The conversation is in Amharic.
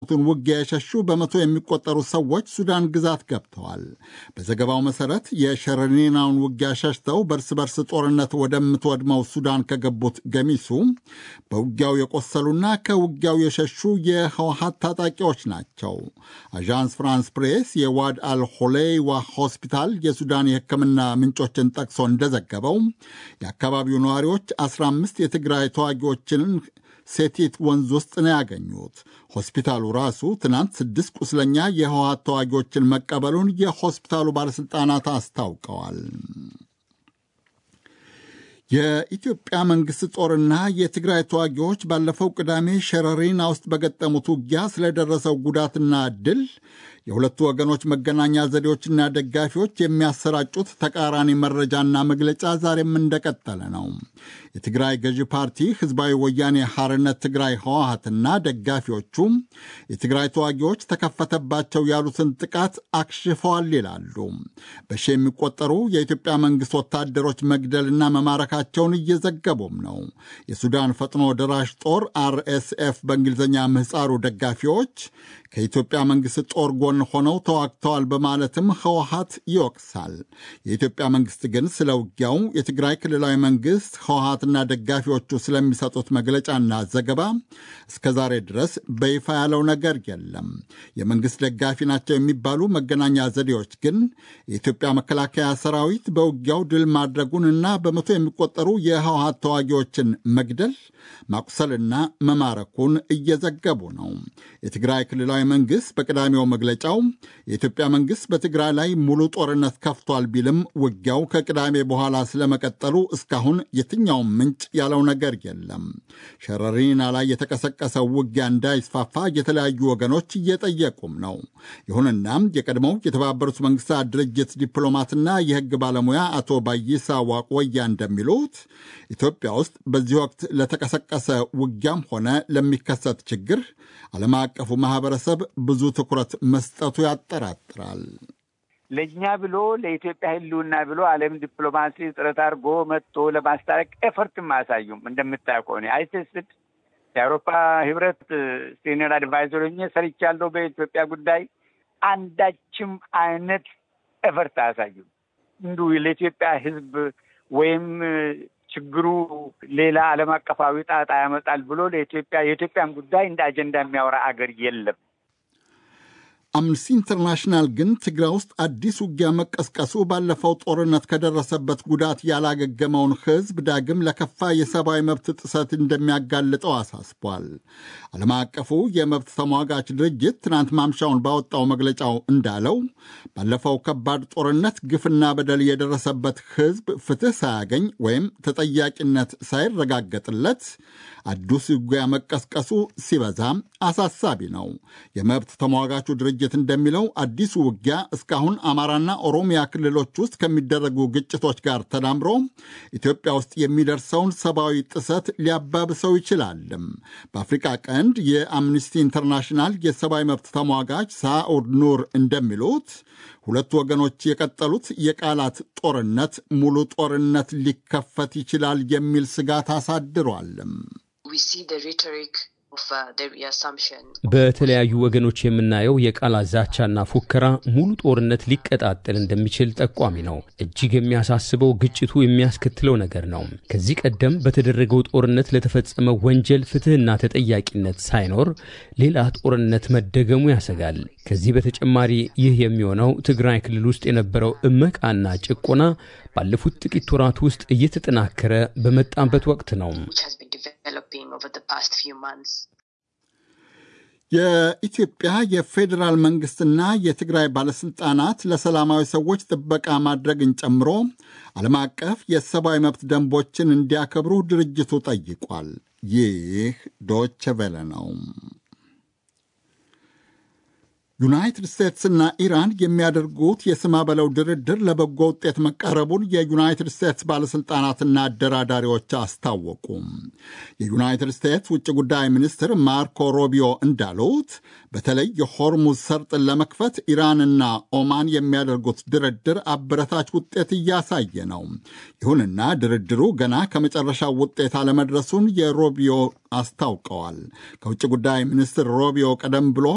ውጊያ የሸሹ በመቶ የሚቆጠሩ ሰዎች ሱዳን ግዛት ገብተዋል። በዘገባው መሠረት የሸረሪናውን ውጊያ ሸሽተው በእርስ በርስ ጦርነት ወደምትወድመው ሱዳን ከገቡት ገሚሱ በውጊያው የቆሰሉና ከውጊያው የሸሹ የህወሀት ታጣቂዎች ናቸው። አዣንስ ፍራንስ ፕሬስ የዋድ አልሆሌይዋ ሆስፒታል የሱዳን የሕክምና ምንጮችን ጠቅሶ እንደዘገበው የአካባቢው ነዋሪዎች 15 የትግራይ ተዋጊዎችን ሴቲት ወንዝ ውስጥ ነው ያገኙት። ሆስፒታሉ ራሱ ትናንት ስድስት ቁስለኛ የህወሀት ተዋጊዎችን መቀበሉን የሆስፒታሉ ባለሥልጣናት አስታውቀዋል። የኢትዮጵያ መንግሥት ጦርና የትግራይ ተዋጊዎች ባለፈው ቅዳሜ ሸረሪና ውስጥ በገጠሙት ውጊያ ስለደረሰው ጉዳትና ድል የሁለቱ ወገኖች መገናኛ ዘዴዎችና ደጋፊዎች የሚያሰራጩት ተቃራኒ መረጃና መግለጫ ዛሬም እንደቀጠለ ነው። የትግራይ ገዢ ፓርቲ ህዝባዊ ወያኔ ሐርነት ትግራይ ህወሀትና ደጋፊዎቹ የትግራይ ተዋጊዎች ተከፈተባቸው ያሉትን ጥቃት አክሽፈዋል ይላሉ። በሺ የሚቆጠሩ የኢትዮጵያ መንግሥት ወታደሮች መግደልና መማረካቸውን እየዘገቡም ነው። የሱዳን ፈጥኖ ደራሽ ጦር አርኤስኤፍ በእንግሊዝኛ ምህፃሩ ደጋፊዎች ከኢትዮጵያ መንግሥት ጦር ጎን ሆነው ተዋግተዋል በማለትም ህወሀት ይወቅሳል። የኢትዮጵያ መንግሥት ግን ስለ ውጊያው የትግራይ ክልላዊ መንግሥት ህወሀትና ደጋፊዎቹ ስለሚሰጡት መግለጫና ዘገባ እስከ ዛሬ ድረስ በይፋ ያለው ነገር የለም። የመንግሥት ደጋፊ ናቸው የሚባሉ መገናኛ ዘዴዎች ግን የኢትዮጵያ መከላከያ ሰራዊት በውጊያው ድል ማድረጉንና በመቶ የሚቆጠሩ የህወሀት ተዋጊዎችን መግደል ማቁሰልና መማረኩን እየዘገቡ ነው። የትግራይ ክልላዊ መንግሥት በቅዳሜው መግለጫው የኢትዮጵያ መንግሥት በትግራይ ላይ ሙሉ ጦርነት ከፍቷል ቢልም ውጊያው ከቅዳሜ በኋላ ስለመቀጠሉ እስካሁን የትኛውም ምንጭ ያለው ነገር የለም። ሸረሪና ላይ የተቀሰቀሰው ውጊያ እንዳይስፋፋ የተለያዩ ወገኖች እየጠየቁም ነው። ይሁንና የቀድሞው የተባበሩት መንግሥታት ድርጅት ዲፕሎማትና የሕግ ባለሙያ አቶ ባይሳ ዋቆያ እንደሚሉት ኢትዮጵያ ውስጥ በዚህ ወቅት ለተቀሰቀሰ ውጊያም ሆነ ለሚከሰት ችግር ዓለም አቀፉ ማህበረሰብ ብዙ ትኩረት መስጠቱ ያጠራጥራል። ለእኛ ብሎ ለኢትዮጵያ ሕልውና ብሎ ዓለም ዲፕሎማሲ ጥረት አድርጎ መጥቶ ለማስታረቅ ኤፈርትም አያሳዩም። እንደምታየው ከሆነ አይተስድ የአውሮፓ ህብረት ሲኒየር አድቫይዘር ሆኜ ሰርቻለሁ በኢትዮጵያ ጉዳይ አንዳችም አይነት ኤፈርት አያሳዩም። እንዲሁ ለኢትዮጵያ ሕዝብ ወይም ችግሩ ሌላ ዓለም አቀፋዊ ጣጣ ያመጣል ብሎ ለኢትዮጵያ የኢትዮጵያን ጉዳይ እንደ አጀንዳ የሚያወራ አገር የለም። አምነስቲ ኢንተርናሽናል ግን ትግራይ ውስጥ አዲስ ውጊያ መቀስቀሱ ባለፈው ጦርነት ከደረሰበት ጉዳት ያላገገመውን ሕዝብ ዳግም ለከፋ የሰብአዊ መብት ጥሰት እንደሚያጋልጠው አሳስቧል። ዓለም አቀፉ የመብት ተሟጋች ድርጅት ትናንት ማምሻውን ባወጣው መግለጫው እንዳለው ባለፈው ከባድ ጦርነት ግፍና በደል የደረሰበት ሕዝብ ፍትሕ ሳያገኝ ወይም ተጠያቂነት ሳይረጋገጥለት አዲስ ውጊያ መቀስቀሱ ሲበዛ አሳሳቢ ነው። የመብት ተሟጋቹ ድርጅት እንደሚለው አዲሱ ውጊያ እስካሁን አማራና ኦሮሚያ ክልሎች ውስጥ ከሚደረጉ ግጭቶች ጋር ተዳምሮ ኢትዮጵያ ውስጥ የሚደርሰውን ሰብአዊ ጥሰት ሊያባብሰው ይችላልም። በአፍሪቃ ቀንድ የአምኒስቲ ኢንተርናሽናል የሰብአዊ መብት ተሟጋች ሳኡድ ኑር እንደሚሉት ሁለቱ ወገኖች የቀጠሉት የቃላት ጦርነት ሙሉ ጦርነት ሊከፈት ይችላል የሚል ስጋት አሳድሯልም። በተለያዩ ወገኖች የምናየው የቃላት ዛቻና ፉከራ ሙሉ ጦርነት ሊቀጣጠል እንደሚችል ጠቋሚ ነው። እጅግ የሚያሳስበው ግጭቱ የሚያስከትለው ነገር ነው። ከዚህ ቀደም በተደረገው ጦርነት ለተፈጸመ ወንጀል ፍትሕና ተጠያቂነት ሳይኖር ሌላ ጦርነት መደገሙ ያሰጋል። ከዚህ በተጨማሪ ይህ የሚሆነው ትግራይ ክልል ውስጥ የነበረው እመቃና ጭቆና ባለፉት ጥቂት ወራት ውስጥ እየተጠናከረ በመጣበት ወቅት ነው። የኢትዮጵያ የፌዴራል መንግስትና የትግራይ ባለሥልጣናት ለሰላማዊ ሰዎች ጥበቃ ማድረግን ጨምሮ ዓለም አቀፍ የሰብአዊ መብት ደንቦችን እንዲያከብሩ ድርጅቱ ጠይቋል። ይህ ዶቼ ቬለ ነው። ዩናይትድ ስቴትስና ኢራን የሚያደርጉት የስማ በለው ድርድር ለበጎ ውጤት መቃረቡን የዩናይትድ ስቴትስ ባለሥልጣናትና አደራዳሪዎች አስታወቁ። የዩናይትድ ስቴትስ ውጭ ጉዳይ ሚኒስትር ማርኮ ሮቢዮ እንዳሉት በተለይ የሆርሙዝ ሰርጥን ለመክፈት ኢራንና ኦማን የሚያደርጉት ድርድር አበረታች ውጤት እያሳየ ነው። ይሁንና ድርድሩ ገና ከመጨረሻው ውጤት አለመድረሱን የሮቢዮ አስታውቀዋል። ከውጭ ጉዳይ ሚኒስትር ሮቢዮ ቀደም ብሎ